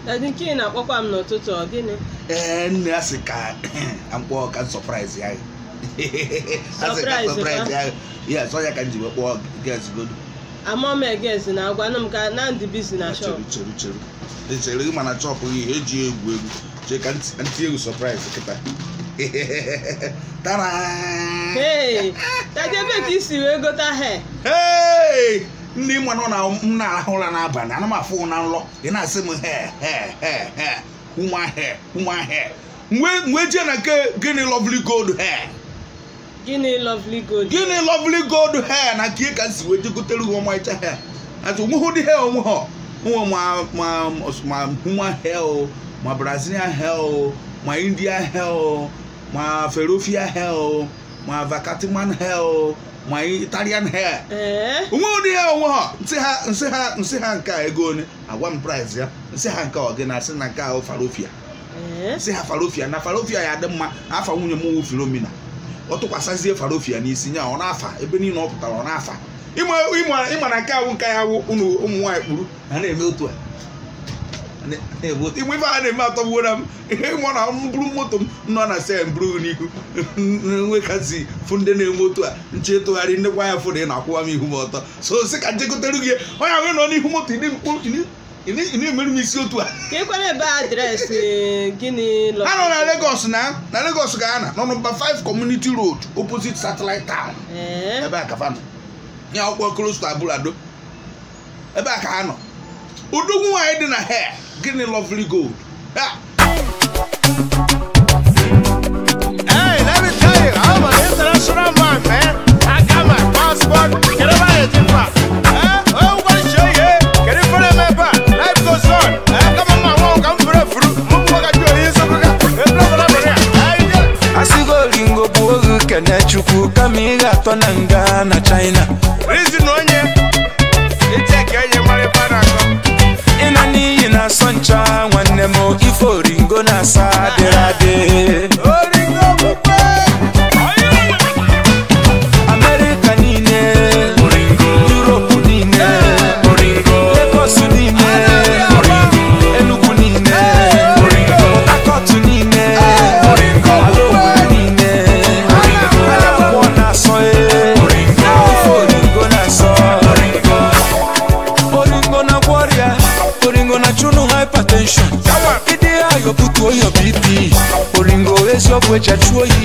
dadi nke ị na-akpọkwa m n'ụtụtụ ọ gịnị ee nne ya sị ka mkpọ ka sọpraịz ya asị ka Surprise, sọpraịz huh? ya ya sọ ya ka m ji wee kpọọ gezgodo amam eges na agwanụ m ka na ndị bizi na shop chere chere chere echere gị mana chọpụ ihe eji egwu egwu chee ka ntị egwu sọpraịz kịta tara hey dadi ebe ka isi wee gota he Hey! ndị mma nọ na m na-arahụ ụra n'abalị ana m afụ na nrọ ị na-asị m he he he he nwa he nwa he mgbe jee na nke gịnị lovely gold hair gịnị lovely gold gịnị lovely gold hair na nke ka si wee jegotere gị ọmarịcha hair atụ onwe hụ dị hair onwe ha nwe ma ma ma human hair o ma brazilian hair o ma indian hair o ma ferofia hair o ma vacatiman hair o ma italian hair ee onwe ụdị ya onwe ha nsị ha nsị ha nsị ha nke a ego one agwa m price ya nsị ha nke ọ gị na asị na nke ahụ farofia ee nsị ha farofia na farofia ya dị mma afa nwunye m nwu filomina ọ tụkwasịzie farofia n'isi ya ọ na-afa ebe niile ọ pụtara ọ na-afa ịma ịma ịma na nke ahụ nke ya wụ ụnụ ụmụ nwaanyị kpuru ha na-eme otu a na-eme otu igbe ife ha na-eme atọgbuo na m ịmụ na m buru moto m nọ na se mburu n'ihu nwekazi fụ ndị na-eme otu a nche tụgharị ndekwa ya fụrụ ị na-akwụwa m ihu m ọtọ so sị ka njegotere gị onye ahụ nọ n'ihu moto ị na-emerụ m isi otu a ka ịkwara ebe adreesị gịnị ha nọ na lovely Lagos na na Lagos ga ana nọ nọmba 5 community road opposite satellite town ee ebe a ka fa nọ ya akwụkwọ close to abulado ebe a ka ha nọ udogwu nwaanyị dị na hair gịnị lovely gold Ha! Hey, let me tell you, I'm an international man, man. I got my passport. Get over here, Tifa. Eh? Oh, what is your yeah? Get it for the member. Life goes on. Eh? Come on, my walk. I'm for the fruit. Move what I do. Here's a look. Eh, blah, blah, blah, blah. Hey, yeah. asigo olingo bụ oge kene chukwu kama ị ga-atọ na nga na china Reason on you. It's a Kenya, my father. ịna n'iyi na-asọ ncha nwanne m ife oringo na-asa adịrị adị amerịka niile yuropu niile legos niile enugu niile akọtụ niile alaogbere niile akwụkwọ na-asọ e ife oringo na-asọ oringo na gwọrịa oringo na chụnụ hypertension ịdị ayọ butuo ya bp oringo eziokwu eji achụ oyi